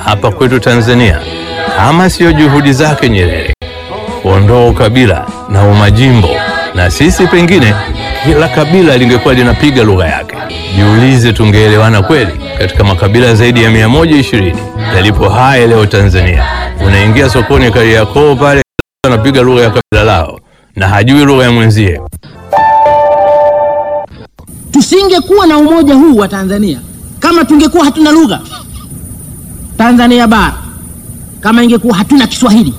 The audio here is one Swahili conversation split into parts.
hapa kwetu Tanzania kama siyo juhudi zake Nyerere kuondoa ukabila na umajimbo, na sisi pengine kila kabila lingekuwa linapiga lugha yake. Jiulize, tungeelewana kweli? Katika makabila zaidi ya 120 yalipo haya leo Tanzania, unaingia sokoni Kariakoo pale, anapiga lugha ya kabila lao na hajui lugha ya mwenzie. Tusingekuwa na umoja huu wa Tanzania kama tungekuwa hatuna lugha Tanzania bara, kama ingekuwa hatuna Kiswahili.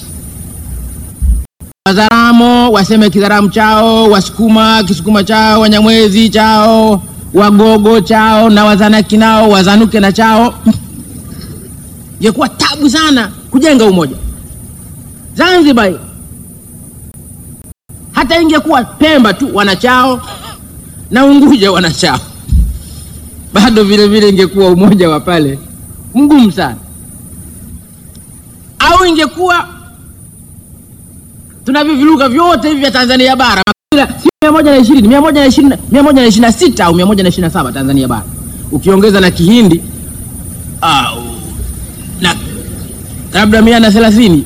Wazaramo waseme Kizaramu chao, Wasukuma Kisukuma chao, Wanyamwezi chao, Wagogo chao na Wazanaki nao wazanuke na chao. Ingekuwa tabu sana kujenga umoja. Zanzibar hata ingekuwa Pemba tu wanachao na Unguja wanachao, bado vile vile ingekuwa umoja wa pale mgumu sana. Au ingekuwa tunavyo viluga vyote hivi vya Tanzania bara si mia moja na ishirini mia moja na ishirini mia moja na ishirini na sita au mia moja na ishirini na saba Tanzania bara, ukiongeza na Kihindi au na labda mia na thelathini.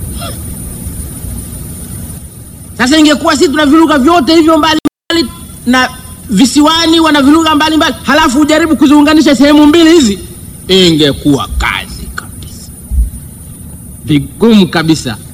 Sasa ingekuwa sisi tuna viluga vyote hivyo mbalimbali na visiwani wana vilugha mbalimbali, halafu ujaribu kuziunganisha sehemu mbili hizi, ingekuwa kazi kabisa, vigumu kabisa.